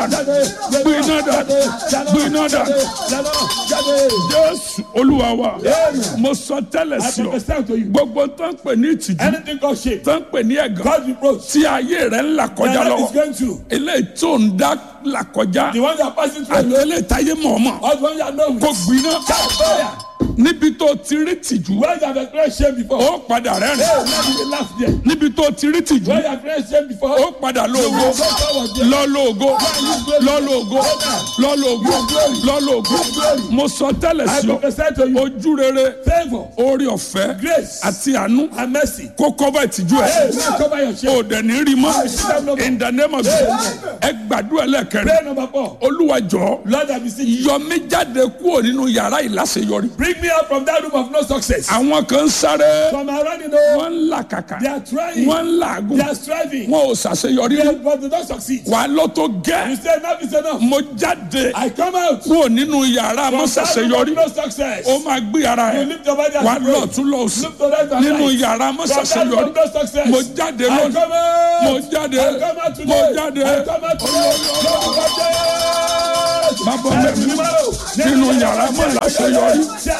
gbiná dà gbiná dà jésù olúwa wa mo sọ tẹ́lẹ̀ I sí ọ prophesy to you. gbogbo tó ń pè ní ìtìjú Anything called shame, tó ń pè ní ẹ̀gàn God reproach, tí ayé rẹ̀ ń là that kọjá life is lọ́wọ́ going through. eléyìí tó ń dá là kọjá The one you are passing through àti alone, eléyìí táyé mọ̀ọ́mọ̀ or the one you are known kó with. gbiná Fire. níbi tó ti rí tìjú Where you have experienced shame before. ó padà rẹ́rìn Hey, now you dey laugh there. níbi tó ti rí tìjú Where you have experienced shame before. ó padà lóògó Go forward there. lọ́lọ́ọ̀gó lọ́lọ́ọ̀gó lọ́lọ́ọ̀gó lọ́lọ́ọ̀gó mo sọ tẹ́lẹ̀ I sí ọ prophesy to you. ojú rere Favor, orí ọ̀fẹ́ grace, àti àánú and mercy. kó kọ́bà ìtìjú ẹ̀ Hey, now cover your shame. o dẹ̀ ní rí mọ́ in the name of Jesus ẹ gbàdúrà lẹ́kẹ̀rẹ́ Prayer number four. olúwa jọ̀ọ́ Lord, I beseech you. yọ mí jáde kúrò nínú yàrá ìláṣeyọrí Bring me out from that room of no success. àwọn kan ń sáré From around, you know, wọ́n ń làkàkà they are trying, wọ́n ń làágùn they are striving, wọn ò ṣàṣeyọrí they- but they don't succeed. wà á lọ tó You gẹ́ say enough is enough. mo jáde I come out kúrò nínú yàrá from mo that room ṣàṣeyọrí of no success. ó máa gbé ara You ẹ̀ lift your body wà á and lọ pray. tún lọ sí Look to right and nínú right. yàrá mo From that room ṣàṣeyọrí of no success. mo jáde I lónìí come out. mo jáde I come out today. mo jáde I come out today. Lord, bàbá mi nínú yàrá mo láṣeyọrí